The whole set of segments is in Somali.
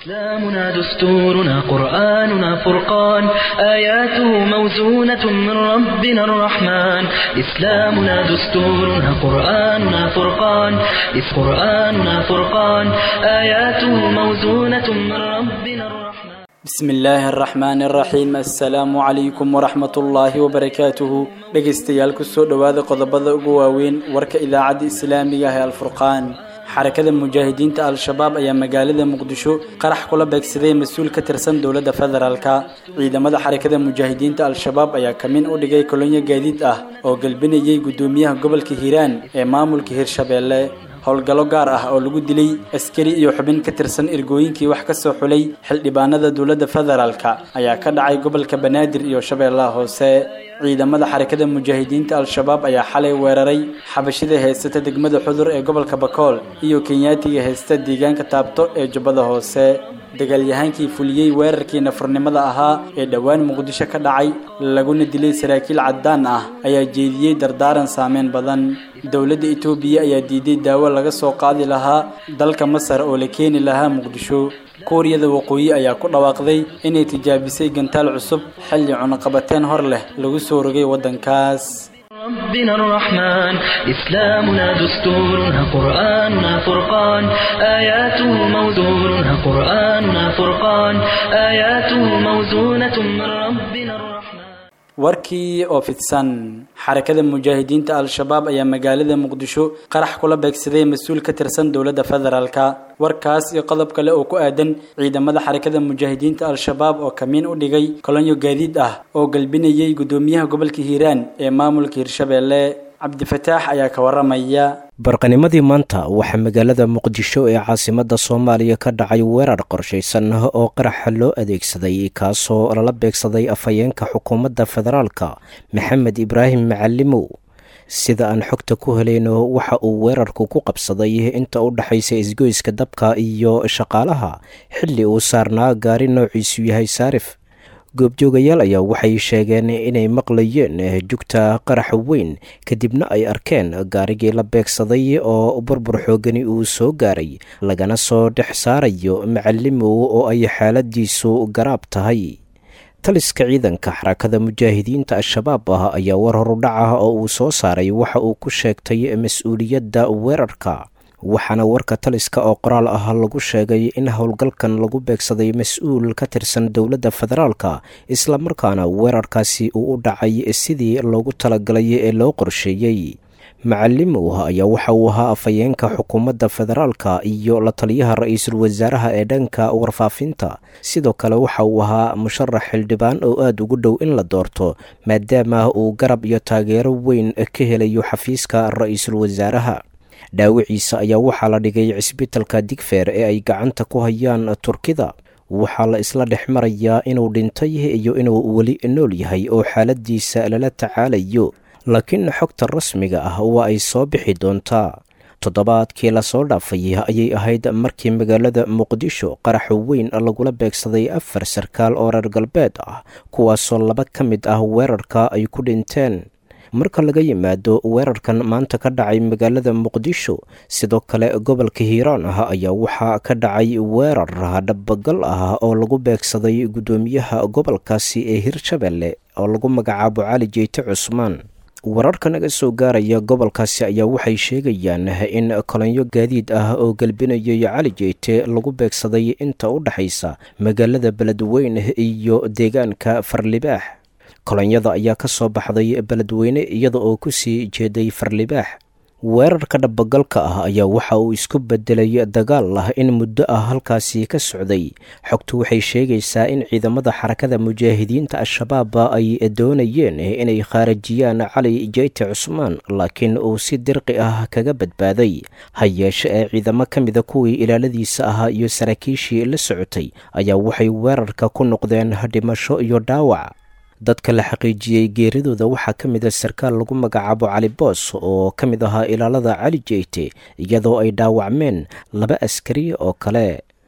إسلامنا دستورنا قرآننا فرقان آياته موزونة من ربنا الرحمن إسلامنا دستورنا قرآننا فرقان إذ قرآننا فرقان آياته موزونة من ربنا الرحمن بسم illaahi araxmaani araxiim assalaamu calaykum waraxmat ullaahi wabarakaatuhu dhegaystayaal kusoo dhowaada qodobada ugu waaweyn warka idaacadda islaamiga ah ee alfurqaan xarakada mujaahidiinta al-shabaab ayaa magaalada muqdisho qarax kula beegsaday mas-uul ka tirsan dowladda federaalka ciidamada xarakada mujaahidiinta al-shabaab ayaa kamin u dhigay kolonyo gaadiid ah oo galbinayay guddoomiyaha gobolka hiiraan ee maamulka hirshabeelle howlgallo gaar ah oo lagu dilay askari iyo xubin ka tirsan ergooyinkii wax ka soo xulay xildhibaanada dowladda federaalka ayaa ka dhacay gobolka banaadir iyo shabeellaha hoose ciidamada xarakada mujaahidiinta al-shabaab ayaa xalay weeraray xabashida heysata degmada xudur ee gobolka bakool iyo kenyaatiga heysta deegaanka taabto ee jubbada hoose dagaalyahaankii fuliyey weerarkii nafurnimada ahaa ee dhowaan muqdisho ka dhacay laguna dilay saraakiil caddaan ah ayaa jeediyey dardaaran saameyn badan dowladda etoobiya ayaa diiday daawo laga soo qaadi lahaa dalka masar oo la keeni lahaa muqdisho kuuriyada waqooyi ayaa ku dhawaaqday inay tijaabisay gantaal cusub xilli cunaqabateen hor leh lagu soo rogay waddankaas ربنا الرحمن إسلامنا دستورنا قرآننا فرقان آياته موزونة قرآننا فرقان آياته موزونة من ربنا الرحمن warkii oo fidsan xarakada mujaahidiinta al-shabaab ayaa magaalada muqdisho qarax kula beegsaday mas-uul ka tirsan dowladda federaalka warkaas iyo qodob kale oo ku aadan ciidamada xarakada mujaahidiinta al-shabaab oo kamiin u dhigay kolonyo gaadiid ah oo galbinayay guddoomiyaha gobolka hiiraan ee maamulka hirshabeelle cabdifataax ayaa ka waramaya barqanimadii maanta waxaa magaalada muqdisho ee caasimada soomaaliya ka dhacay weerar qorshaysan oo qaraxa loo adeegsaday kaasoo lala beegsaday afhayeenka xukuumadda federaalka maxamed ibraahim macalimow sida aan xogta ku helayno waxa uu weerarku ku qabsaday inta u dhexaysa isgoyska dabka iyo shaqaalaha xilli uu saarnaa gaari noociisu yahay saarif goobjoogayaal ayaa waxay sheegeen inay maqlayeen jugta qaraxa weyn kadibna ay arkeen gaarigii la beegsaday oo burbur xoogani uu soo gaaray lagana soo dhex saarayo macalimow oo ay xaaladiisu garaab tahay taliska ciidanka xarakada mujaahidiinta al-shabaab ah ayaa war horudhaca oo uu soo saaray waxa uu ku sheegtay mas-uuliyadda weerarka waxaana warka taliska oo qoraal ah lagu sheegay in howlgalkan lagu beegsaday mas-uul ka tirsan dowladda federaalka islamarkaana weerarkaasi uu u dhacay sidii loogu talagalay ee loo qorsheeyey macalimow ayaa waxa uu ahaa afhayeenka xukuumadda federaalka iyo la taliyaha ra-iisul wasaaraha ee dhanka warfaafinta sidoo kale waxa uu ahaa musharax xildhibaan oo aada ugu dhow in la doorto maadaama uu garab iyo taageero weyn ka helayo xafiiska ra-iisul wasaaraha dhaawiciisa ayaa waxaa la dhigay cisbitalka digfeer ee ay gacanta ku hayaan turkida waxaa la isla dhex marayaa inuu dhintay iyo inuu weli nool yahay oo xaaladiisa lala tacaalayo laakiin xogta rasmiga ah waa ay soo bixi doontaa toddobaadkii lasoo dhaafay ayay ahayd markii magaalada muqdisho qaraxa weyn lagula beegsaday afar sarkaal oo reer galbeed ah kuwaasoo laba ka mid ah weerarka ay ku dhinteen marka laga yimaado weerarkan maanta ka dhacay magaalada muqdisho sidoo kale gobolka hiiraan ah ayaa waxaa ka dhacay weerar dhabagal ah oo lagu beegsaday guddoomiyaha gobolkaasi ee hirshabelle oo lagu magacaabo cali jeyte cusmaan wararka naga soo gaaraya gobolkaasi ayaa waxay sheegayaan in kolonyo gaadiid ah oo galbinayay cali jeyte lagu beegsaday inta u dhexaysa magaalada beledweyne iyo deegaanka farlibaax kolonyada ayaa ka soo baxday beledweyne iyada oo ku sii jeeday farlibaax weerarka dhabagalka ah ayaa waxa uu isku bedelay dagaal ah in muddo ah halkaasi ka socday xogtu waxay sheegaysaa in ciidamada xarakada mujaahidiinta al-shabaab ay doonayeen inay khaarajiyaan cali jeyte cusmaan laakiin uu si dirqi ah kaga badbaaday ha yeeshe ee ciidamo ka mida kuwii ilaaladiisa ahaa iyo saraakiishii la socotay ayaa waxay weerarka ku noqdeen dhimasho iyo dhaawac dadka la xaqiijiyey geeridooda waxaa ka mid a sarkaal lagu magacaabo cali boos oo ka mid ahaa ilaalada cali jeyte iyadoo ay dhaawacmeen laba askari oo kale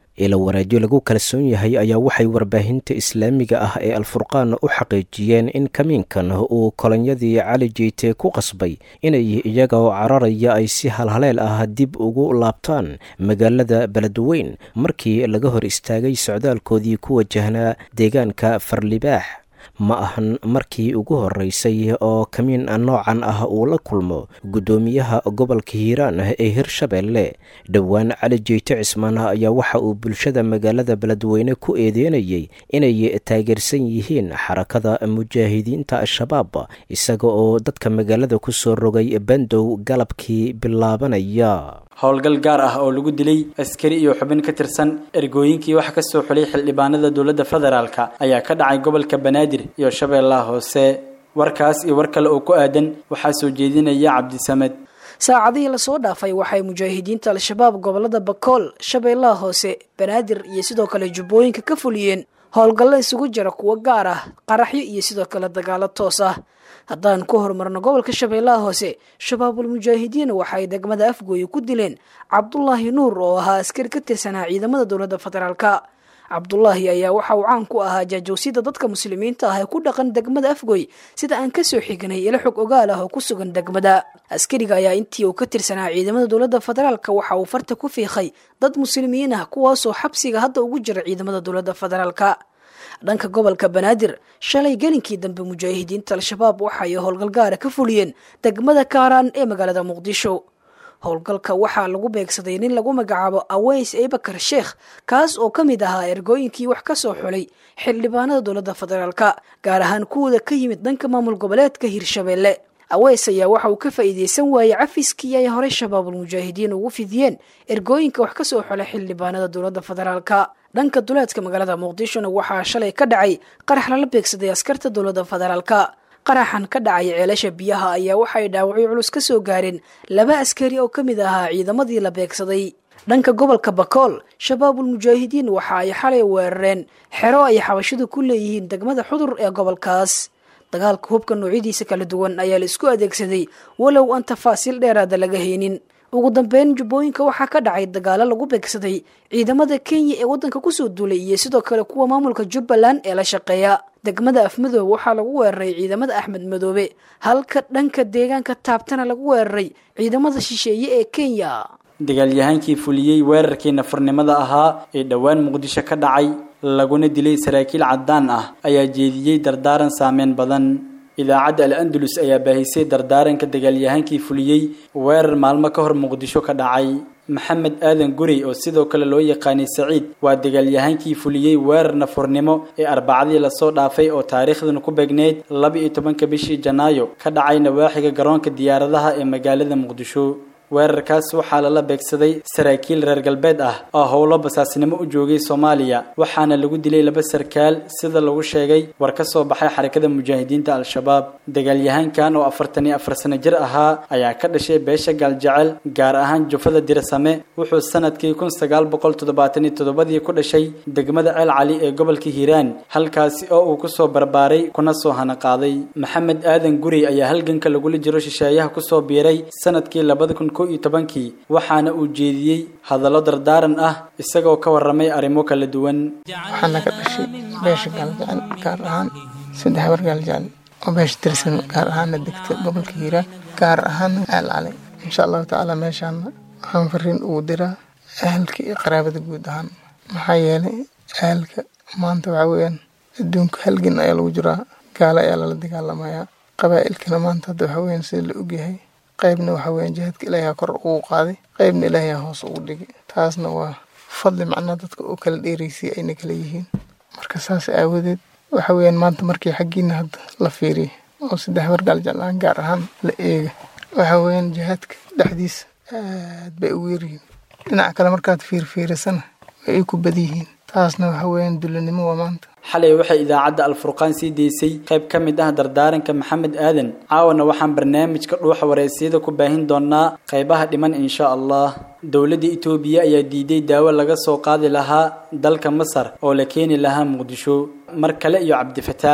ila waraadyo lagu kalsoon yahay ayaa waxay warbaahinta islaamiga ah ee alfurqaan u xaqiijiyeen in kamiinkan uu kolonyadii cali jeyte ku qasbay inay iyaga oo cararaya ay si halhaleel ah dib ugu laabtaan magaalada beledweyn markii laga hor istaagay socdaalkoodii ku wajahnaa deegaanka farlibaax ma ahan markii ugu horeysay oo kamiin noocan ah uu la kulmo guddoomiyaha gobolka hiiraan ee hirshabeelle dhowaan cali jeyte cismaan ayaa waxa uu bulshada magaalada beledweyne ku eedeynayay inay taageersan yihiin xarakada mujaahidiinta al-shabaab isaga oo dadka magaalada ku soo rogay bandow galabkii bilaabanaya howlgal gaar ah oo lagu dilay askari iyo xubin ka tirsan ergooyinkii wax ka soo xulay xildhibaanada dowladda federaalka ayaa ka dhacay gobolka banaadir iyo shabeellaha hoose warkaas iyo war kale oo ku aadan waxaa soo jeedinaya cabdisamed saacadihii lasoo dhaafay waxay mujaahidiinta al-shabaab gobolada bakool shabeellaha hoose banaadir iyo sidoo kale jubbooyinka ka fuliyeen howlgallo isugu jira kuwo gaar ah qaraxyo iyo sidoo kale dagaalo toos ah haddaan ku horumarno gobolka shabeellaha hoose shabaabul mujaahidiin waxay degmada afgooye ku dileen cabdulaahi nuur oo ahaa askari ka tirsanaa ciidamada dowladda federaalka cabdulaahi ayaa waxa uu caan ku ahaa jaajowsida dadka muslimiinta ah ee ku dhaqan degmada afgoy sida aan kasoo xignay ilo xog ogaal ah oo ku sugan degmada askariga ayaa intii uu ka tirsanaa ciidamada dowladda federaalka waxa uu farta ku fiiqay dad muslimiin ah kuwaasoo xabsiga hadda ugu jira ciidamada dowladda federaalka dhanka gobolka banaadir shalay gelinkii dambe mujaahidiinta al-shabaab waxay howlgal gaara ka fuliyeen degmada kaaraan ee magaalada muqdisho howlgalka waxaa lagu beegsaday nin lagu magacaabo aweys ebakar sheekh kaas oo ka mid ahaa ergooyinkii wax ka soo xulay xildhibaanada dowladda federaalka gaar ahaan kuwooda ka yimid dhanka maamul goboleedka hirshabeelle aweys ayaa waxa uu ka faa'iideysan waayey cafiskii ay horey shabaabul mujaahidiin ugu fidiyeen ergooyinka wax ka soo xulay xildhibaanada dowladda federaalka dhanka duleedka magaalada muqdishona waxaa shalay ka dhacay qarax lala beegsaday askarta dowladda federaalka qaraxan ka dhacay ceelasha biyaha ayaa waxay dhaawacyo culus ka soo gaareen laba askari oo ka mid ahaa ciidamadii la beegsaday dhanka gobolka bakool shabaabul mujaahidiin waxa ay xalay weerareen xero ay xabashidu ku leeyihiin degmada xudur ee gobolkaas dagaalka hubka noocyadiisa kala duwan ayaa la isku adeegsaday walow aan tafaasiil dheeraada laga haynin ugu dambeyn jubbooyinka waxaa ka dhacay dagaalo lagu beegsaday ciidamada kenya ee waddanka kusoo duulay iyo sidoo kale kuwa maamulka jubbaland ee la shaqeeya degmada afmadoob waxaa lagu weeraray ciidamada axmed madoobe halka dhanka deegaanka taabtana lagu weeraray ciidamada shisheeye ee kenya dagaalyahaankii fuliyey weerarkii nafurnimada ahaa ee dhowaan muqdisho ka dhacay laguna dilay saraakiil caddaan ah ayaa jeediyey dardaaran saameyn badan idaacadda al andalus ayaa baahisay dardaaranka dagaalyahaankii fuliyey weerar maalmo ka hor muqdisho ka dhacay maxamed aadan gurey oo sidoo kale loo yaqaanay saciid waa dagaalyahaankii fuliyey weerar nafurnimo ee arbacadii lasoo dhaafay oo taariikhduna ku beegneyd laba iyo tobanka bishii janaayo ka dhacay nawaaxiga garoonka diyaaradaha ee magaalada muqdisho weerarkaas waxaa lala beegsaday saraakiil reer galbeed ah oo howlo basaasnimo u joogay soomaaliya waxaana lagu dilay laba sarkaal sida lagu sheegay war ka soo baxay xarakada mujaahidiinta al-shabaab dagaalyahaankan oo afartan iyo afar sano jir ahaa ayaa ka dhashay beesha gaaljecel gaar ahaan jufada dirsame wuxuu sanadkii kun sagaal boqol toddobaatan iyo toddobadii ku dhashay degmada ceel cali ee gobolka hiiraan halkaasi oo uu kusoo barbaaray kuna soo hanaqaaday maxamed aadan gurey ayaa halganka lagula jiro shisheeyaha kusoo biiray sanadkii labada kun iyo tobankii waxaana uu jeediyey hadallo dardaaran ah isagoo ka warramay arrimo kala duwan waxaana ka dhashay beesha gaaljecel gaar ahaan saddex war gaaljecel oo beesha tirsan gaar ahaana degta gobolka hiiraan gaar ahaana ceel cali insha allahu tacaala meeshaana waxaan fariin ugu diraa ahalka iyo qaraabada guud ahaan maxaa yeelay ahalka maanta waxaa weeyaan adduunka halgan ayaa lagu jiraa gaalo ayaa lala dagaalamayaa qabaa'ilkana maanta hadda waxaa weeyaan sida la ogyahay qaybna waxa weeyaan jihaadka ilaahay kor ugu qaaday qaybna ilaahay hoos ugu dhigay taasna waa fadli macnaa dadka oo kala dheeraysay ayna kala yihiin marka saas aawadeed waxa weeyaan maanta markii xaggiina hadda la fiiriya oo saddex wargaal jeclaan gaar ahaan la eega waxa weeyaan jihaadka dhexdiisa aad bay ugu yaryihiin dhinaca kale markaad fiirfiirisana way ay ku badyihiin taasna waxa weeyaan dulanimo waa maanta xalay waxay idaacadda alfurqaan sii deysay qayb ka mid ah dardaaranka maxamed aadan caawana waxaan barnaamijka dhuuxa wareysiyada ku baahin doonaa qaybaha dhiman insha allah dowladda itoobiya ayaa diiday daawo laga soo qaadi lahaa dalka masar oo la keeni lahaa muqdisho mar kale iyo cabdifataax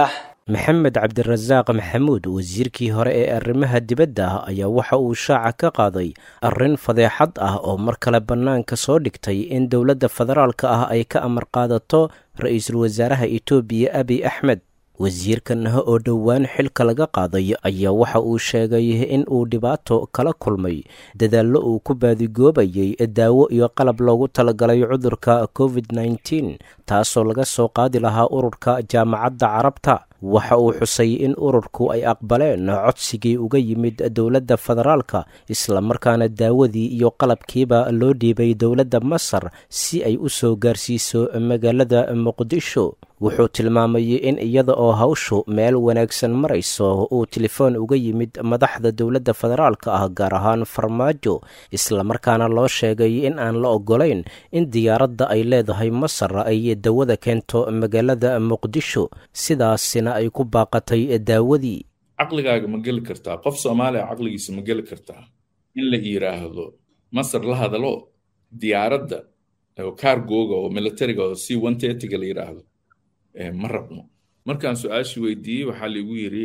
maxamed cabdirasaaq maxamuud wasiirkii hore ee arrimaha dibadda ayaa waxa uu shaaca ka qaaday arrin fadeexad ah oo mar kale bannaanka soo dhigtay in dowladda federaalka ah ay ka amar qaadato ra-iisul wasaaraha etoobiya abiy axmed wasiirkan oo dhowaan xilka laga qaaday ayaa waxa uu sheegay in uu dhibaato kala kulmay dadaallo uu ku baadigoobayay daawo iyo qalab loogu talagalay cudurka covid nneteen taasoo laga soo qaadi lahaa ururka jaamacadda carabta waxa uu xusay in ururku ay aqbaleen codsigii uga yimid dowladda federaalka islamarkaana daawadii iyo qalabkiiba loo dhiibay dowladda masar si ay u soo gaarsiiso magaalada muqdisho wuxuu tilmaamay in iyada oo hawshu meel wanaagsan marayso uu telefoon uga yimid madaxda dowladda federaalka ah gaar ahaan farmaajo islamarkaana loo sheegay in aan la ogolayn in diyaaradda ay leedahay masar ay dawada keento magaalada muqdisho sidaasina ay ku baaqatay daawadii caqligaaga ma geli kartaa qof soomaaliya caqligiisa ma geli kartaa in la yidhaahdo masar la hadalo diyaaradda oo kaargooga oo militariga oo c one thirtyga la yidhaahdo ma rabno markaan su-aashii weydiiyey waxaa laigu yiri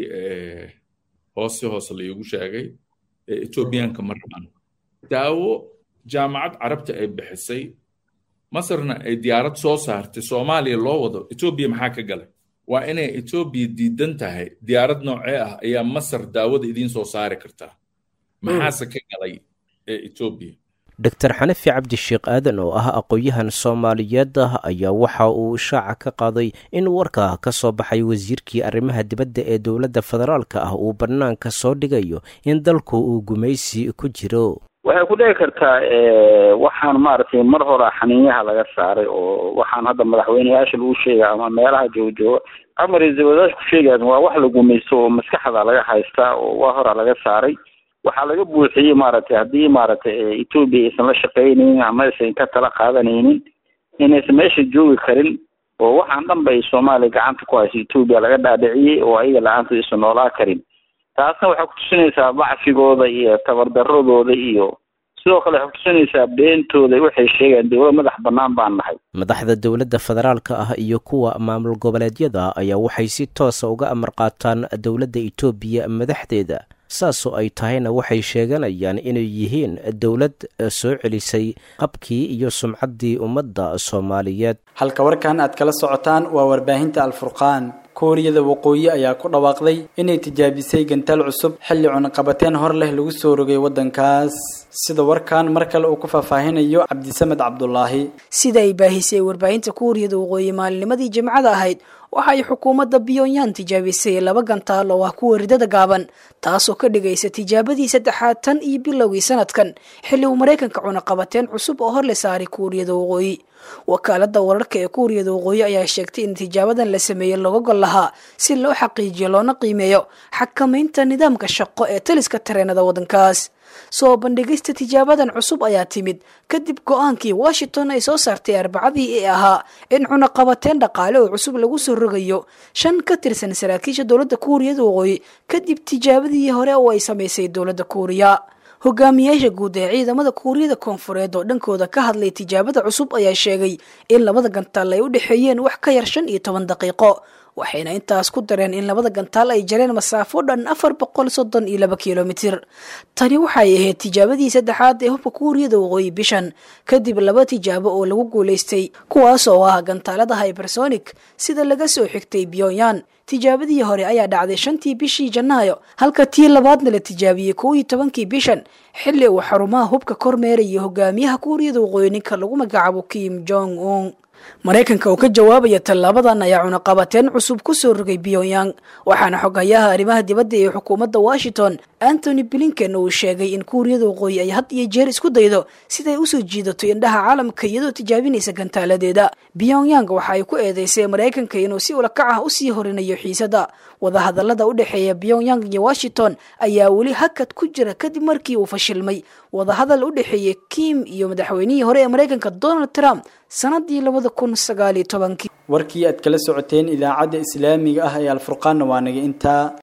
hoose hoose laigu sheegay etoobiyaanka ma rabaan daawo jaamacad carabta ay bixisay masarna ay diyaarad soo saartay soomaaliya loo wado etoobiya maxaa ka galay waa inay etoobiya diidan tahay diyaarad noocee ah ayaa masar daawada idiin soo saari kartaa maxaase ka galay etoobiya doctor xanafi cabdisheekh aadan oo ah aqoon-yahan soomaaliyeed ah ayaa waxa uu shaaca ka qaaday in warka ka soo baxay wasiirkii arrimaha dibadda ee dowladda federaalka ah uu bannaanka soo dhigayo in dalku uu gumaysi ku jiro waxay ku dhici kartaa waxaan maaragtay mar hore xaniinyaha laga saaray oo waxaan hadda madaxweyneyaasha lagu sheega ama meelaha joojooga ama ra-iisul wasaarka ku sheegayan waa wax la gumaysto oo maskaxda laga haystaa oo waa hora laga saaray waxaa laga buuxiyey maaragtay haddii maaragtay etoobiya aysan la shaqaynaynin ama aysan ka tala qaadanaynin inaysan meesha joogi karin oo waxaan dhan bay soomaaliya gacanta ku hayso etoobiya laga dhaadhiciyey oo ayaga la-aanta aysan noolaa karin taasna waxay kutusinaysaa bacfigooda iyo tabardaradooda iyo sidoo kale waxay kutusinaysaa beentooda waxay sheegayaan dowlad madax bannaan baan nahay madaxda dowladda federaalka ah iyo kuwa maamul goboleedyada ayaa waxay si toosa uga amar qaataan dowladda etoobiya madaxdeeda saasoo ay tahayna waxay sheeganayaan inay yihiin dowlad soo celisay qabkii iyo sumcaddii ummadda soomaaliyeed halka warkan aad kala socotaan waa warbaahinta alfurqaan kuuriyada waqooyi ayaa ku dhawaaqday inay tijaabisay gantaal cusub xilli cunaqabateen hor leh lagu soo rogay waddankaas sida warkan mar kale uu ku faahfaahinayo cabdisamed cabdulaahi sida ay baahisay warbaahinta kuuriyada waqooyi maalinimadii jimcada ahayd waxa ay xukuumadda pyongyang tijaabisay laba gantaal oo ah kuwa ridada gaaban taasoo ka dhigaysa tijaabadii saddexaad tan iyo bilowgii sanadkan xilli uu maraykanka cunaqabateen cusub oo hor la saaray kuuriyada waqooyi wakaalada wararka ee kuuriyada waqooyi ayaa sheegtay in tijaabadan la sameeyey looga gol lahaa si loo xaqiijiyo loona qiimeeyo xakamaynta nidaamka shaqo ee taliska tareenada waddankaas soo bandhigista tijaabadan cusub ayaa timid kadib go-aankii washington ay soo saartay arbacadii ee ahaa in cunaqabateen dhaqaale oo cusub lagu soo rogayo shan ka tirsan saraakiisha dowladda kuuriyada waqooyi kadib tijaabadii hore oo ay samaysay dowladda kuuriya hogaamiyaasha guud ee ciidamada kuuriyada koonfureed oo dhankooda ka hadlay tijaabada cusub ayaa sheegay in labada gantaal ay u dhexeeyeen wax ka yar shan iyo toban daqiiqo waxayna intaas ku dareen in labada gantaal ay jareen masaafo dhan afar boqol soddon iyo laba kilomitir tani waxay ahayd tijaabadii saddexaad ee hubka kuuriyada waqooyi bishan kadib laba tijaabo oo lagu guulaystay kuwaas oo ah gantaalada hybersonic sida laga soo xigtay pyongyang tijaabadii hore ayaa dhacday shantii bishii janaayo halka tii labaadna la tijaabiyey kow iyo tobankii bishan xilli uu xarumaha hubka kormeeraya hogaamiyaha kuuriyada waqooyi ninka lagu magacaabo kim jong un maraykanka oo ka jawaabaya tallaabadan ayaa cunaqabateen cusub ku soo rogay pyongyang waxaana xoghayaha arrimaha dibadda ee xukuumadda washington antony blinken uu sheegay in kuuriyada waqooyi ay had iyo jeer isku daydo siday usoo jiidato indhaha caalamka iyadoo tijaabinaysa gantaaladeeda pyongyang waxa ay ku eedeysay maraykanka inuu si ulakac ah usii horinayo xiisada wadahadalada u dhexeeya pyongyang iyo washington ayaa weli hakad ku jira kadib markii uu fashilmay wadahadal u dhexeeyey kim iyo madaxweynihii hore ee maraykanka donald trump sanadii labada kun sagaaliyo tobankii warkii aad kala socoteen idaacadda islaamiga ah ee alfurqaanna waa naga intaa